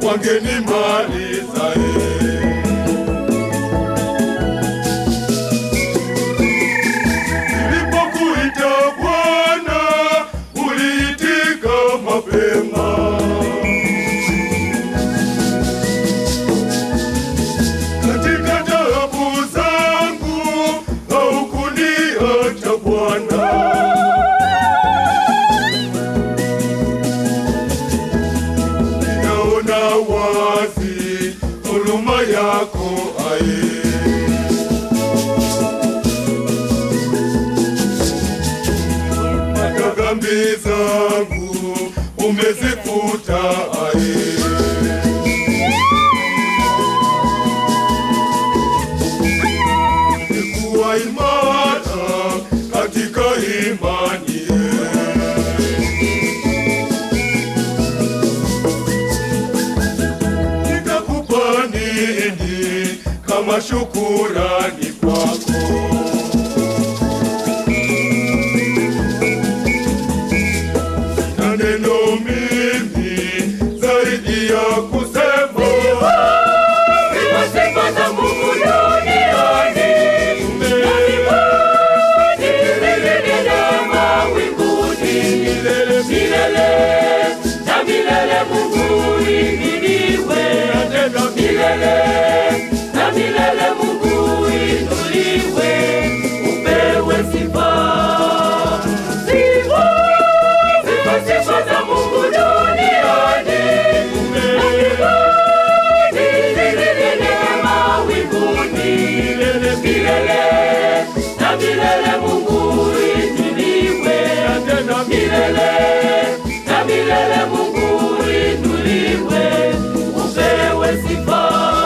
wangenimaliza eh. Nilipokuita Bwana, uliitika mapema. Katika taabu zangu haukuniacha Bwana. Ninaona wazi huruma yako aye. hata dhambi zangu umezifuta aye. Nimekuwa imara katika imani nitakupa nini kama shukurani kwako? na neno mimi zaidi ya kusema Sifa sifa za Mungu duniani, na mbinguni zilinde mawinguni. Milele na milele Mungu ihimidiwe. Milele na milele Mungu inuliwe. Upewe sifa. Sifa, sifa, sifa za Mungu duniani. Na mbinguni zilinde mawinguni. Milele na milele Mungu inuliwe. Milele na milele Mungu inuliwe. Upewe sifa.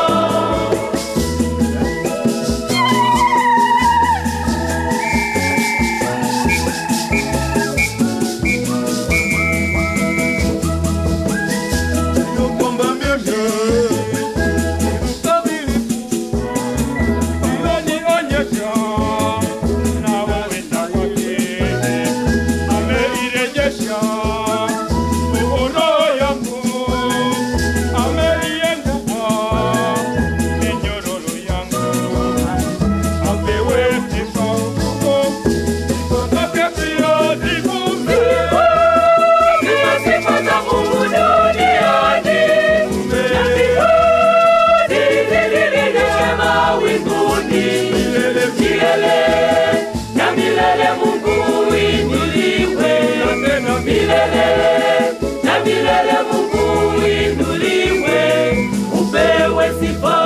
Sio kwamba mimi ni mkamilifu, ila nionyesha na waweza kwake. Ameirejesha roho yangu, ameiendea minyororo yangu. Apewe sifa, sifa zake pia zivume. Sifa, sifa za Mungu duniani. Na mbinguni zilinde mawinguni. Milele na milele Mungu inuliwe. Milele na milele Mungu inuliwe. Upewe sifa.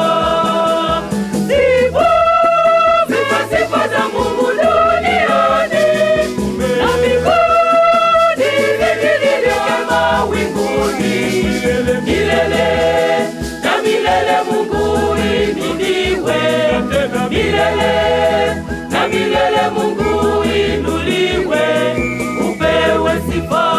Sifa, sifa, sifa za Mungu duniani. Na mbinguni zilinde mawinguni. Milele na milele Mungu inuliwe. Milele na milele Mungu inuliwe. Upewe sifa.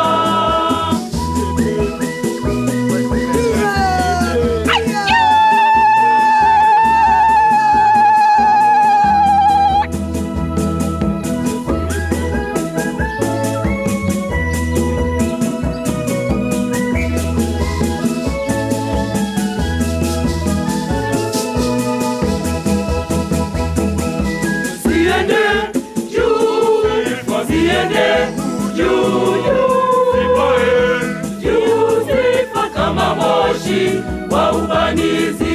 Siende juu, siende juu, juu, juu, sifa kama moshi wa ubanizi